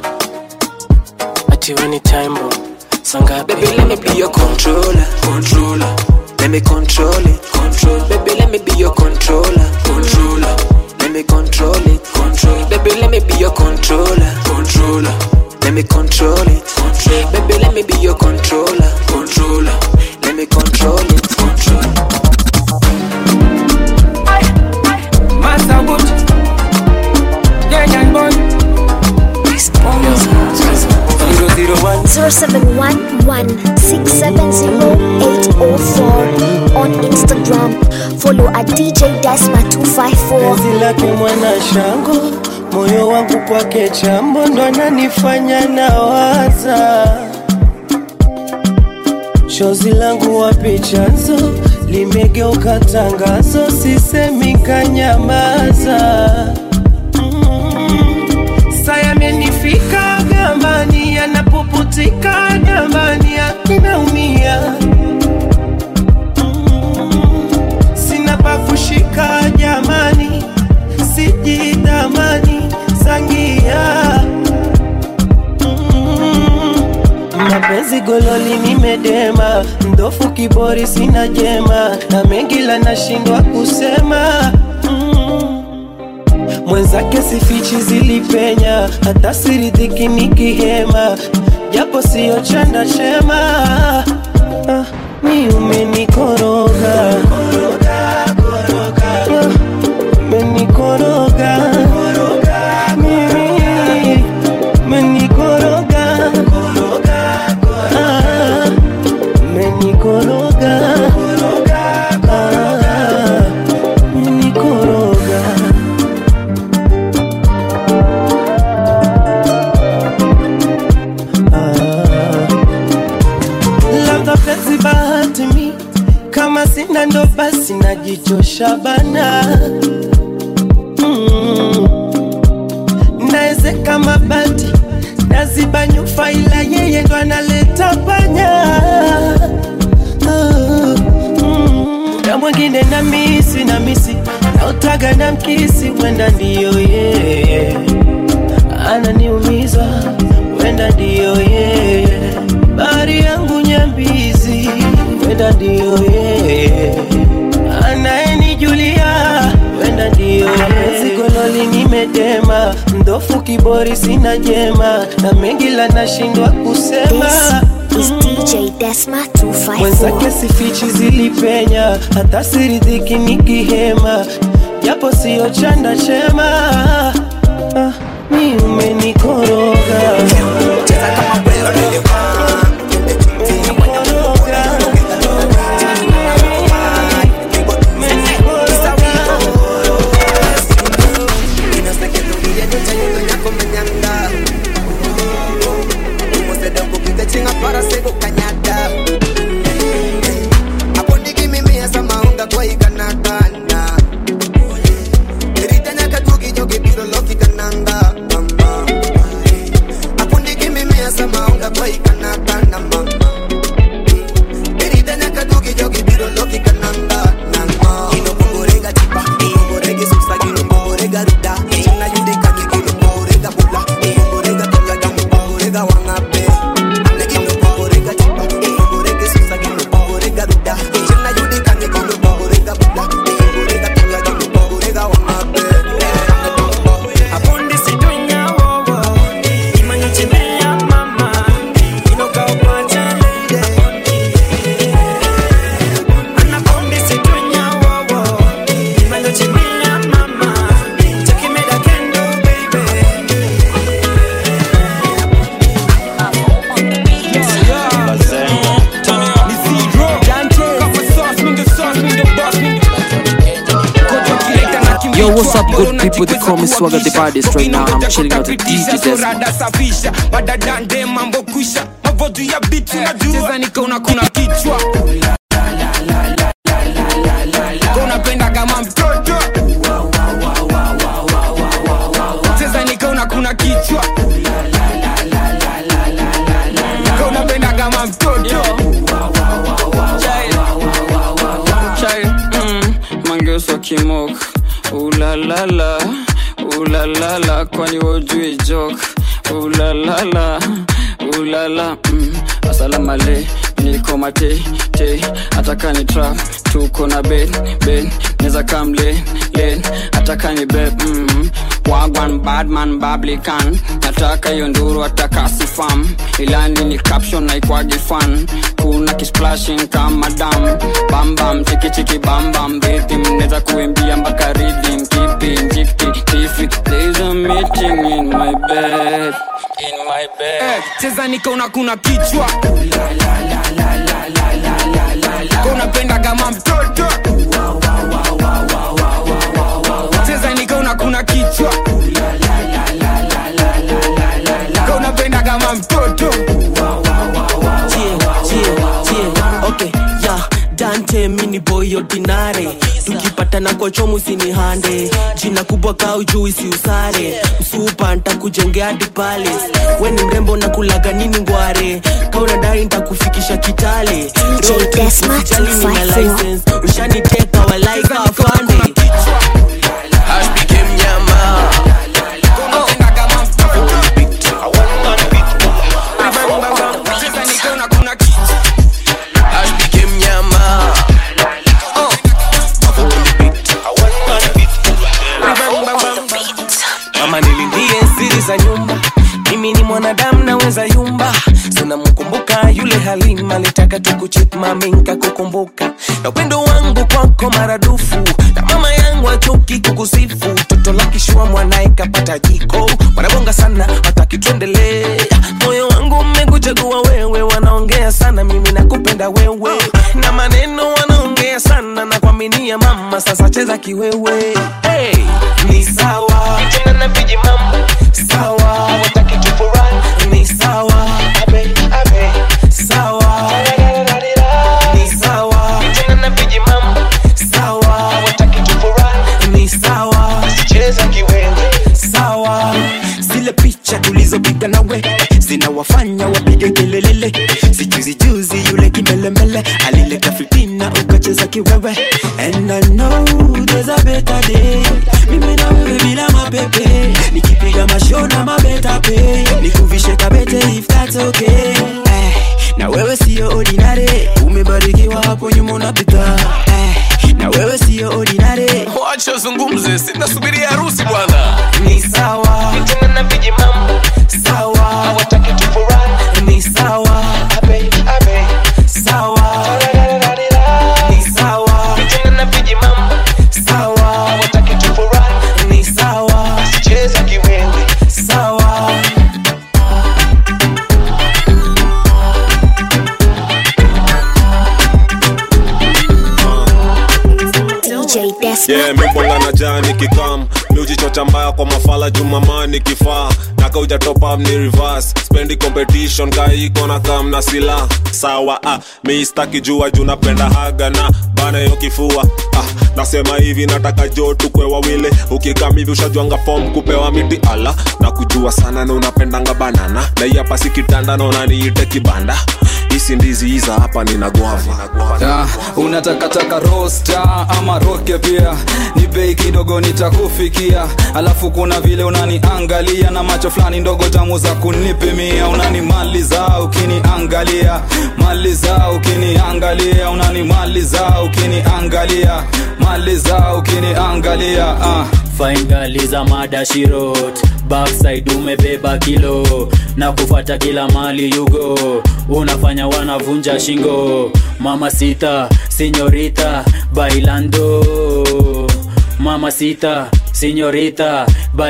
ati weni time bomb sangapi Baby, let me be your controller, controller. Let me control it, control. Baby, let me be your controller, controller. Let me control it, control. Baby, let me be your controller, controller. Let me control it, control. Baby, let me be your controller, controller. Let me control it, control. Master Wood, yeah, young boy. Zero zero one. 0711-670-804 on Instagram. Follow at DJ Desma254. penzi lake mwana shango moyo wangu kwake chambo ndo ananifanya nawaza chozi langu wapi chanzo limegeuka tangazo sisemi kanyamaza sayamenifika gambani yanapoputika gambani akinaumia sina pakushika jamani sijidhamani sangia mapenzi gololi nimedema ndofu kibori sina jema na mengi la nashindwa kusema mm. mwenzake sifichi zilipenya hata siridhiki nikihema japo siyo chanda chema ah, ni umenikoroga Ah, umenikoroga Mimi, umenikoroga Ah, umenikoroga Ah, umenikoroga labda penzi bahati mi kama sina ndo basi najichosha bana mm. naezeka mabati naziba nyufa ila yeye ndo analeta panya Ah, mm. na mwingine na misi na misi nautaga na mkisi wenda ndiyo yeye ananiumiza wenda ndiyo yeye bari yangu nyambizi wenda ndiyo yeye anayenijulia wenda ndiyo sigololi nimedema mdofu kibori sina jema na mengi la nashindwa kusema This is DJ Desma 254. mwenzake sifichi zilipenya hata siridhiki nikihema japo siyo chanda chema ah, ni umenikoroga para sego kanyata apondiki mimi asa maunga kwa ikanakana eritanya katuki joki piro loki kananga mama apondiki mimi asa maunga kwa ikanakana mama eritanya katuki joki piro loki kananga nanga kino kongorega chipa kongorega susa kino kongorega ruda chana yudika kino kongorega bula kongorega toka gamu kongorega wangape Yo, what's up, good people? They call me Swagger the baddest right now. I'm chilling out with DJ Desma. rada safisha badadande mambo kwisha mavodu ya bitu najua nikaona kuna kichwa unapenda kama mtoto cheza nikaona kuna kichwa unapenda kama mtoto Chai, mm, mangeuswa kimok ulalala ulalala kwani wojui jok ulalala ulala mm, asalamale niko mate te ataka ni trap tuko na ben ben neza kam len len ataka ni beb mm, wagwan badman bablikan nataka hiyo nduru ataka sifam ilani ni caption naikwagi fan kuna kisplashing kama dam bambam chikichiki bambam rhythm neza kuimbia mpaka rhythm keeping jikti tifi there's a meeting in my bed in my bed Eh, cheza nikaona kuna kichwa unapenda kama mtoto cheza nikaona kuna kichwa unapenda kama mtoto asante mini boy ordinary tukipatana kwa chomu sinihande jina kubwa kaa ujui si usare msupa ntakujengea hadi pale we ni mrembo na kulaga nini ngware ka unadai ntakufikisha kitale Road trip, Desma usijali nina 254. license ushaniteka walaika afande mama nilindie siri za nyumba mimi ni mwanadamu naweza yumba sinamkumbuka yule halima litaka tukuchip mami nkakukumbuka na upendo wangu kwako maradufu na mama yangu achuki kukusifu toto la kishua mwanaye kapata jiko wanabonga sana wataki tuendelee moyo wangu mmekuchagua wewe wanaongea sana mimi nakupenda wewe na maneno wanaongea sana na kuaminia mama sasa cheza kiwewe hey, ni sawa tena na viji mambo sawa wataki tufurahi ni sawa abe abe sawa ni sawa tena na viji mambo sawa wataki tufurahi ni sawa cheza kiwewe sawa zile picha tulizopiga nawe zinawafanya wapige kelelele sijuzi juzi yule kimelemele alileta fitina ukacheza kiwewe and I know there's a better day mimi na wewe bila mapepe nikipiga masho na mabeta pe nikuvishe kabete if that's okay eh, na wewe sio ordinary umebarikiwa hapo nyuma unapita eh, na wewe sio ordinary wacha zungumze sinasubiria harusi bwana ni sawa tena na viji mambo sawa hawataki tufurahi ni sawa abe abe sawa ni sawa tena na viji mambo sawa hawataki tufurahi ni sawa cheza kiwewe sawa DJ Desma. yeah, mibonga na jani kikam miujichocha mbaya kwa mafala jumamani kifaa naka ujatopam ni reverse spendi competition kaiko na kam na sila sawa ah, miistaki jua juu napenda haga na bana yo kifua ah, nasema hivi nataka jo tukwe wawile ukikam hivi ushajwanga fom kupewa miti ala na kujua sana na unapendanga banana na hii hapa si kitanda na unaniite kibanda hisi ndizi hiza hapa nina guava Ah, unatakataka rosta ama roke pia ni bei kidogo nitakufikia alafu kuna vile unaniangalia na macho fulani ndogo tamu za kunipimia unanimaliza ukiniangalia maliza ukiniangalia unanimaliza ukiniangalia maliza ukiniangalia ah. faingaliza madashirot backside umebeba kilo na kufata kila mali yugo unafanya wanavunja shingo mama sita sinyorita bailando mama sita sinyorita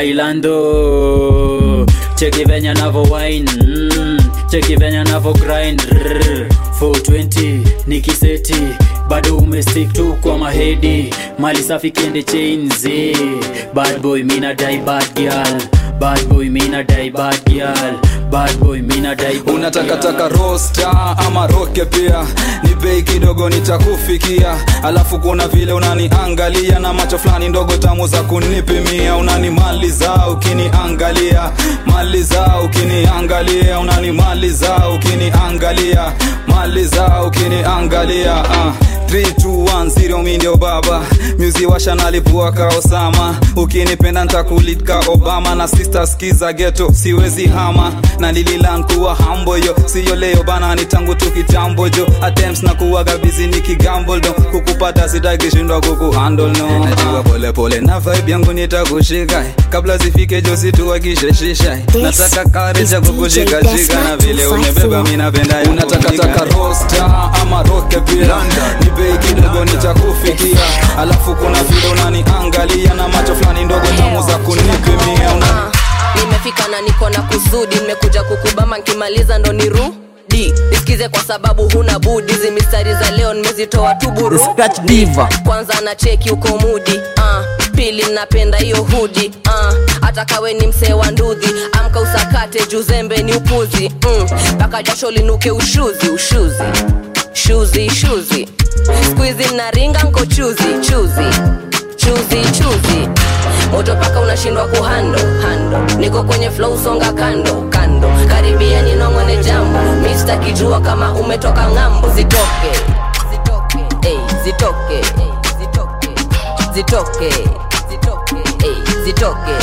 bailando cheki venya navo wine mm, cheki venya navo grind Rrr, 420 ni kiseti bado umestick tu kwa mahedi mali safi kende chains eh. bad boy mina die bad girl bad boy mina die bad girl bad boy mina die bad unatakataka rosta ama roke pia ni bei kidogo nitakufikia alafu kuna vile unaniangalia na macho fulani ndogo tamu za kunipimia unanimaliza ukiniangalia maliza ukiniangalia unanimaliza ukiniangalia maliza ukiniangalia uh. 3210 mi ndio baba myuzi washa nalipua ka osama ukinipenda ntakulitka obama na sister skiza geto siwezi hama na lililan kuwa hambo yo siyo leo bana ni tangu tu kitambo jo attempts na kuwaga bizi ni kigambo do kukupata sitakishindwa kukuhandle no najua pole pole na vibe yangu nitakushika kabla zifike jo situwakisheshisha nataka kareja kukushikashika na vile umebeba mi napenda unatakataka rosta ama roke pia ni bei kidogo nitakufikia alafu kuna vile unaniangalia na macho fulani ndogo tamu za kunipimia una nimefika na niko na kusudi nimekuja kukubama nkimaliza ndo nirudi nisikize kwa sababu huna budi hizi mistari za leo nimezitoa tu buru Scratch diva. kwanza na cheki uko mudi uh, pili napenda hiyo hudi uh, hata kawe ni msee wa ndudhi amka usakate juzembe ni upuzi mpaka mm, mpaka jasho linuke ushuzi ushuzi shuzi shuzi skuizi naringa nko chuzi chuzi chuzi chuzi moto paka unashindwa kuhando hando niko kwenye flow songa kando kando karibia ninongone jambo mista kijua kama umetoka ng'ambo zitoke Ey, zitoke zitoke zitoke Ey, zitoke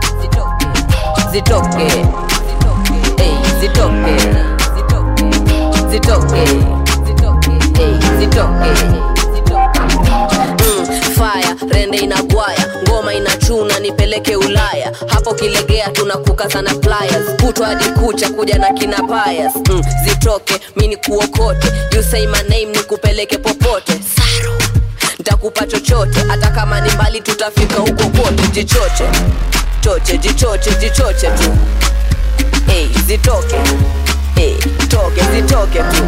zitoke Ey, zitoke zitoke Ey, zitoke Mm, fire rende inagwaya ngoma inachuna nipeleke ulaya hapo kilegea tunakuka sana pliers kutwa hadi kucha kuja na kina payas mm, zitoke mi ni kuokote you say my name nikupeleke popote Saru. ntakupa chochote hata kama ni mbali tutafika huko kote jichoche choche jichoche jichoche tu hey, zitoke hey, toke zitoke tu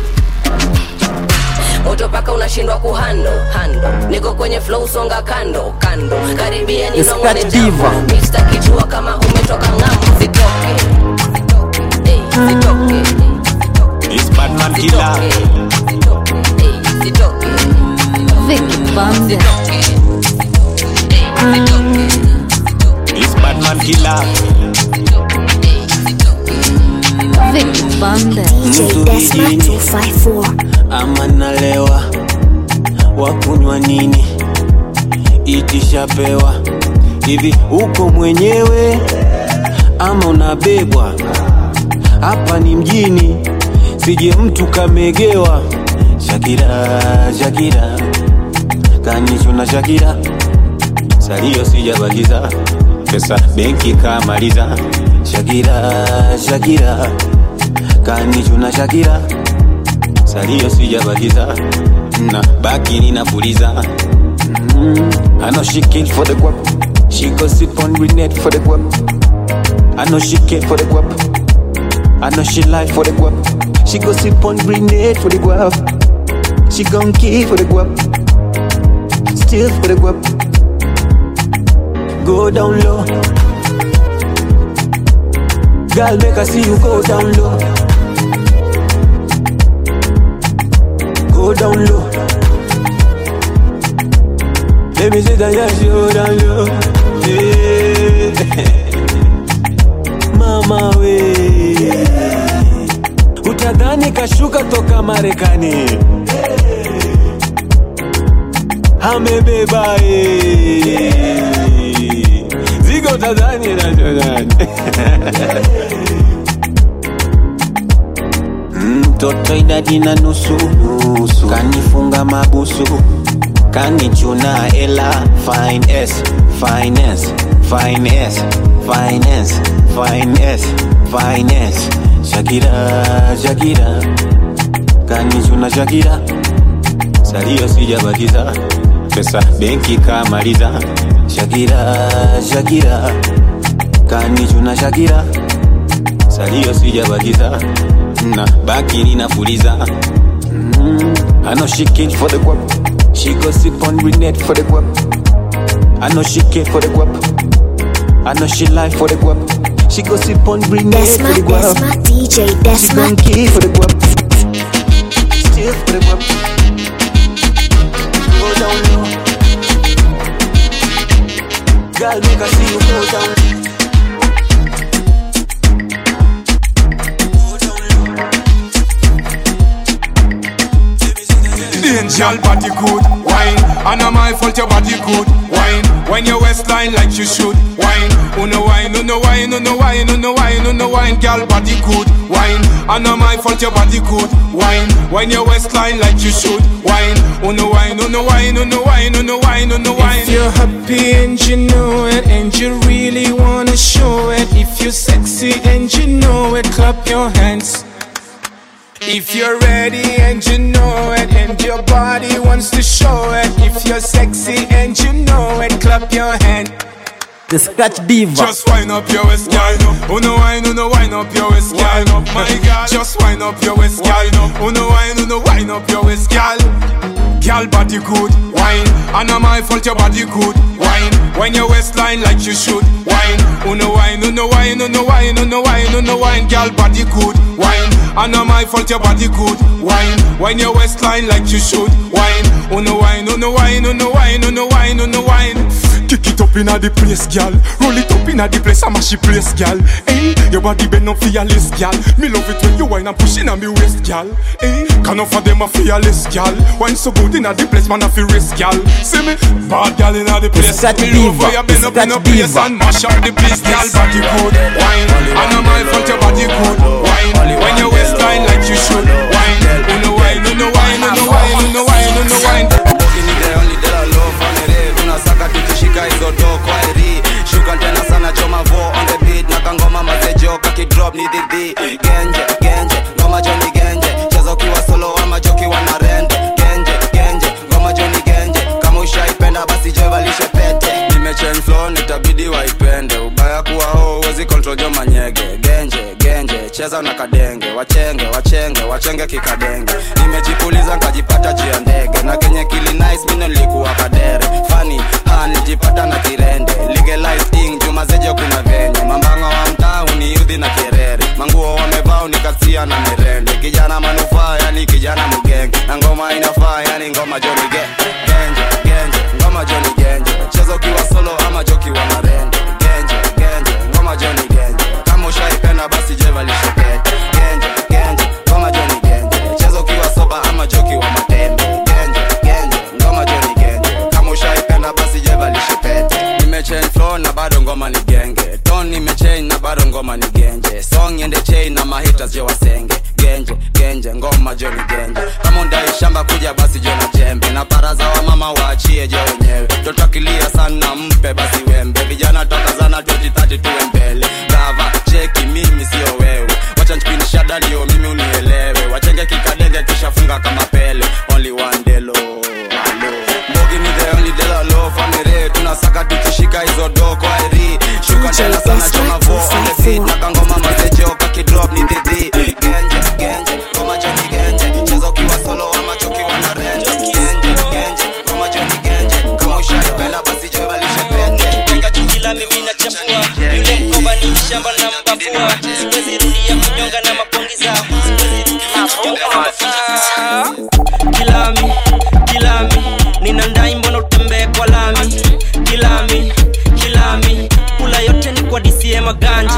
moto paka unashindwa kuhando hando niko kwenye flow songa kando kando karibia Scratch ninongone Diva. jambo mista kijua kama umetoka ng'ambo zitoke Ey, zitoke It's Batman Killer. zitoke Vicky Bande. It's Batman Killer. Vicky Bande. DJ Desma 254. ama nalewa wakunywa nini itishapewa hivi uko mwenyewe ama unabebwa hapa ni mjini sije mtu kamegewa shakira shakira kanichuna shakira salio sijabakiza pesa benki kamaliza shakira shakira kanichuna shakira salio sijabakiza na baki ninapuliza mm. I know she came for the guap She go sip on grenade for the guap I know she came for the guap I know she lie for the guap She go sip on grenade for the guap She gon' kill for the guap Still for the guap Go down low Girl make I see you go down low go down low. Let me see that yes, you down low. Yeah. Mama we utadhani kashuka toka Marekani amebeba eh. zigo utadhani najonani mtoto idadi na nusu nusu kanifunga mabusu kanichuna ela finance finance finance finance finance finance shakira shakira kanichuna shakira salio sijabakiza pesa benki kamaliza shakira shakira kanichuna shakira salio sijabakiza na baki ninapuliza mm. I know she came for the guap She go sip on grenade for the guap I know she came for the guap I know she lie for the guap She go sip on grenade Desma, for the guap Desma, DJ She Desma. gon' kill for the guap Still for the guap Go down low Girl, make I see you go down Angel body good wine, and not my fault your body good wine. When your waistline like you should wine, uno wine, uno wine, uno wine, uno wine, uno wine, girl body good wine, and not my fault your body good wine. When your waistline like you should wine, uno wine, uno wine, uno wine, uno wine, uno wine. If you're happy and you know it, and you really wanna show it, if you're sexy and you know it, clap your hands. If you're ready and you know it, and your body wants to show it, if you're sexy and you know it, clap your hand. The Scratch Diva. Just wind up your waist, girl. Uno wine, uno wine up your waist, girl. My girl, just wind up your waist, girl. Uno wine, uno wine up your waist, girl. Girl body good, wine. And not my fault your body good, wine. When your waistline like you should, wine. Uno wine, uno wine, uno wine, uno wine, uno wine. Girl body good, wine. And not my fault your body good, wine. When your waistline like you should, wine. Uno wine, uno wine, uno wine, uno wine, uno wine. Kick it up inna the place, gal. Roll it up inna the place, I'm a she place, gal. Hey, your body bend up fearless, gal. Me love it when you wine and push inna me waist, gal. Hey, can of them a fearless, gal. Wine so good inna the place, man a feel risk, gal. See me, bad gal inna the place. Scratch Me love diva. how you bend up in a Scratch place diva. and mash up the place, gal. Body good, wine. And not my fault your body good, wine. When your waistline like you should, wine. Uno wine, uno wine, uno wine, uno wine, uno wine. tunasaka tukishika hizo do kwa eri shuka tena sana choma vo on the beat na kangoma mazejo kakidrop ni dhidhi genje genje ngoma joni genje cheza ukiwa solo ama jokiwa na rende genje genje ngoma joni genje kama ushaipenda basi jevalishe pete nimechange flow nitabidi waipende ubaya kuwa ho uwezi control jo manyege genje genje cheza na kadenge wachenge wachenge wachenge kikadenge nimejipuliza nkajipata juu ya ndege na kenye kili nice mino nilikuwa kadere fani ha nijipata na kirende legalize thing jumazejo kuna venye mambanga wa mtaa uniudhi na kerere manguo wamevaa unikasia na merende kijana manufaa yani kijana mgenge na ngoma inafaa yani ngoma joni ge genje genje ngoma joni genje cheza ukiwa solo ama jokiwa na rende genje genje ngoma joni genje kama ushaipenda basi jevalishepete genje genje ngoma joni genje cheza ukiwa soba ama jokiwa matembe genje genje ngoma joni genje kama ushaipenda basi jevalishepete nimechain flow na bado ngoma ni genge ton nimechain na bado ngoma ni genje song ende chain na mahitas je wasenge genje genje ngoma joni genje kama undai shamba kuja basi jo na jembe na baraza wa mama waachie je wenyewe toto akilia sana mpe basi wembe vijana toka zana 2030 tuwe mbele gava cheki mimi sio wewe wacha nchipinisha dalio mimi unielewe wachenge kikadenge kishafunga kama pele only one delo Hello. mbogi ni the only dela low family tunasaka tukishika hizo do kwa eri shuka tena sana choma vo on the beat na kangoma mazejo kakidrop ni dhidhi genje genje ngoma joni genje cheza ukiwa solo ama chokiwa na renje genje genje ngoma joni genje kama ushaipenda basi jevalishe pete Weka chukila mimi na chafua yule mkoba ni shamba na mbafua siwezi rudia kunyonga na mapongi zao siwezi rudia kunyonga na mapongi kilami kilami nina ndai mbona utembee kwa lami kilami kilami kula yote ni kwa DCM maganji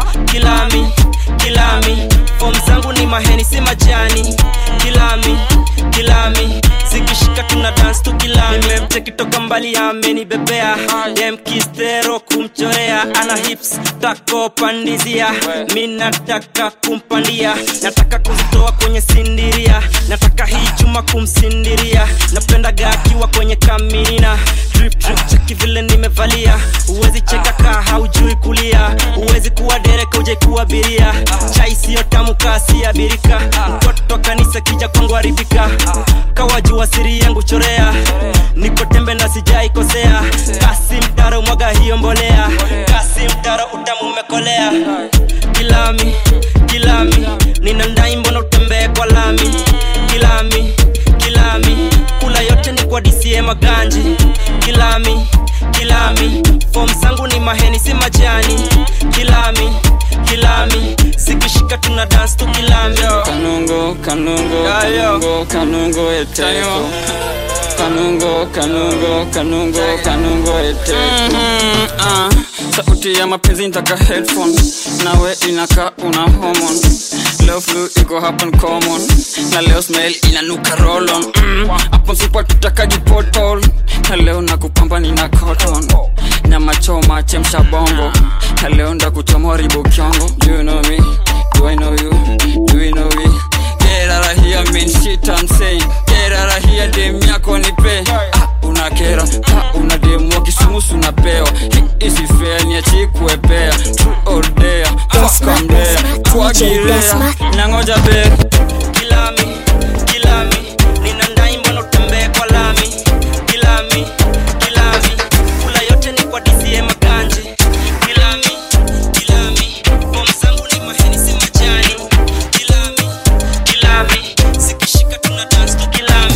kilami kilami fom zangu ni maheni si majani kilami kilami zikishika tuna dance tu kilami nimemcheki toka mbali amenibebea demkistero kumchorea ana hips tako pandizia mi nataka kumpandia nataka kuzitoa kwenye sindiria nataka hii chuma kumsindiria napendaga akiwa kwenye kaminina drip drip cheki vile nimevalia huwezi cheka kaa haujui kulia huwezi kuwa dereka uje kuwa biria chai siyo tamu kasi ya birika mtoto kanisa kija kwangu haribika kawajua siri yangu chorea niko tembe na sijai kosea kasi mtaro mwaga hiyo mbolea kasi mtaro utamu umekolea kilami kilami nina ndai mbona utembee kwa lami kilami kilami kula yote ni kwa DCM maganji kilami kilami fom zangu ni maheni si majani kilami kilami zikishika tuna dance tu kilami kanungo kanungo kanungo kanungo eteko kanungo kanungo kanungo kanungo eteko ah, sauti ya mapenzi ntaka headphone nawe inaka una homon leo flu iko happen common na leo smell inanuka rolon mm, hapo msipo tutakaji potol na leo nakupamba nina cotton nyama choma chemsha bongo na leo ndakuchoma ribo kyongo do you know me do I know you do you know me get out of here mean shit I'm saying get out of here dem yako nipe ah, unakera ah, una demu wa kisumusu unapewa Hii isi fair niachi kuepea true or dare fuck I'm there kuagirea nangoja be kilami kilami nina ndai mbona utembee kwa lami kilami kilami kula yote ni kwa DCM maganji kilami kilami bom zangu ni maheni si majani kilami kilami zikishika tuna dance tu kilami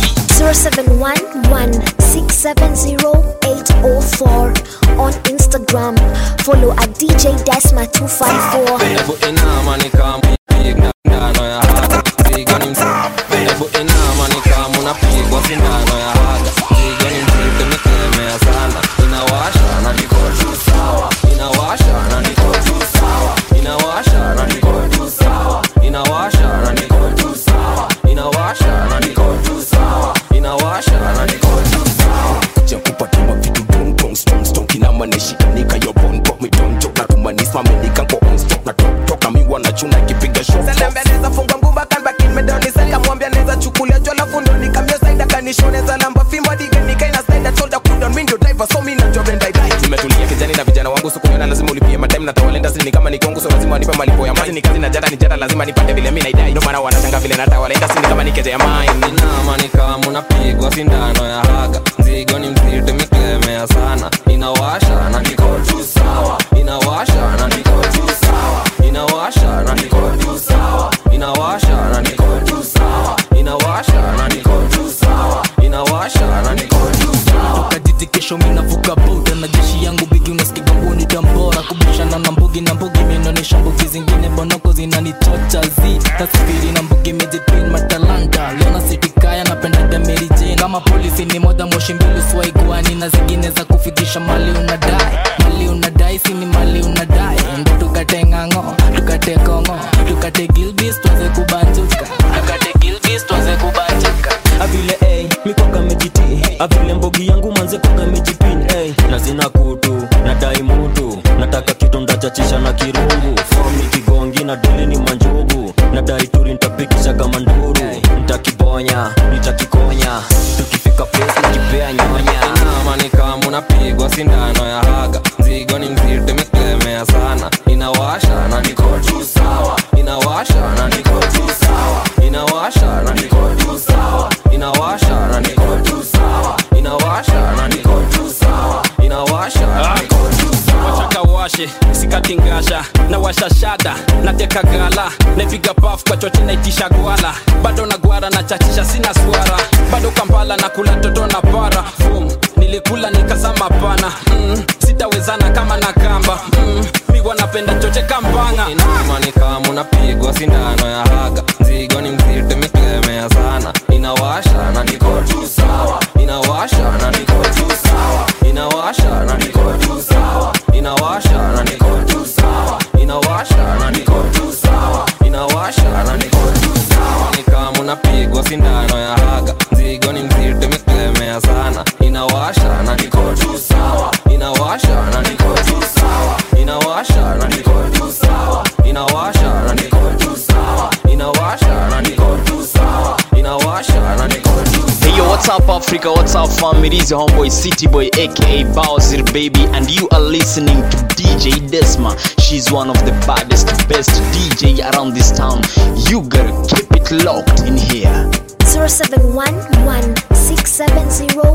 0711-670-804 on Instagram. Follow at DJ Desma254. Hebu inama ni kama unapiga sindano ya haga Zigo ni mzito Hebu inama ni kama unapigwa sindano ya haga Zigo ni mzito imekemea sana Inawasha na niko tu sawa Inawasha na niko tu sawa Inawasha na niko tu sawa Inawasha na niko tu sawa Inawasha na niko tu sawa Inawasha na niko tu sawa kuja kupatiwa vitu dong dong strong strong kina maneshikanika yo bon pop me don joke na kumanisma menika kwa on stop na tok tok na mi wanachuna kipiga show Salambe neza funga ngumba kan back in medoni saka mwambia neza chukulia jola fundo nikamyo side kanishone za namba fimbo dige nikaina side told kudon window driver so mi na job and I die tumetulia kijani na vijana wangu sikunyona lazima ulipie madem na tawalenda sini kama ni kongo so lazima wanipe malipo ya maji ni kazi na jara ni jara lazima nipate vile mi naidai ndio maana wanashanga vile na tawalenda sini kama ni keje ya mine Inama ni kama unapigwa sindano ya haga Zigo ni mzito imekemea sana Inawasha na niko tu sawa Inawasha na niko tu sawa Inawasha na niko tu sawa Inawasha na niko tu sawa Inawasha na niko tu sawa Inawasha na niko tu sawa tukajiti kesho minavuka boda na jeshi yangu bigi unasikiga nguoni tambora kubishana na mbugi na mbugi minaonyesha mbugi zingine bonoko zinanichocha zi tasifiri na mbugi mijipin matalanta lona sitikaya napendaga Mary Jane kama polisi ni moja moshi mbili swaiguani na zingine za kufikisha mali unadai mali unadai sini mali unadai ndo tukate ng'ang'o tukate kongo tukate gilbis tuanze kubanjuka tukate gilbis tuanze kubanjuka avile hey, mikoga mejiti avile mbogi yangu manze koga mejipin hey. nazina kutu nadai mutu nataka kitu ndachachisha na kirungu fom ni kigongi na dili ni manjugu nadai turi ntapikisha kama nduru ntakibonya nitakikonya tukifika place nikipea nyonya Inama ni kama unapigwa sindano ya haga Zigo ni mzito imekemea sana Inawasha na niko tu sawa Inawasha na niko tu sawa Inawasha na niko tu sawa Inawasha na niko tu sawa Inawasha na niko tu sawa Inawasha na niko tu sawa wataka washe sikatingasha na washashada nateka gala naipiga paf kwa chote naitisha gwala bado na gwara na chachisha sina swara bado kampala na kula toto na para Boom. nilikula nikazama pana mm, sitawezana kama na kamba mm, miwa napenda choche kampanga Inama ni kama unapigwa sindano ya haga Zigo ni mzito imekemea sana Inawasha na niko tu sawa Inawasha na niko tu sawa Inawasha na niko tu sawa Inawasha na niko tu sawa Inawasha na niko tu sawa Inawasha na niko tu sawa Ni kama unapigwa sindano ya haga Zigo ni mzito imekemea sana Inawasha na niko tu sawa Inawasha na niko tu sawa Inawasha na niko tu sawa Inawasha na niko tu sawa Inawasha na niko tu sawa Inawasha na niko tu Hey yo, what's up Africa? What's up fam? It is your homeboy City Boy aka Bowser Baby and you are listening to DJ Desma. She's one of the baddest, best DJ around this town. You gotta keep it locked in here. 0711 670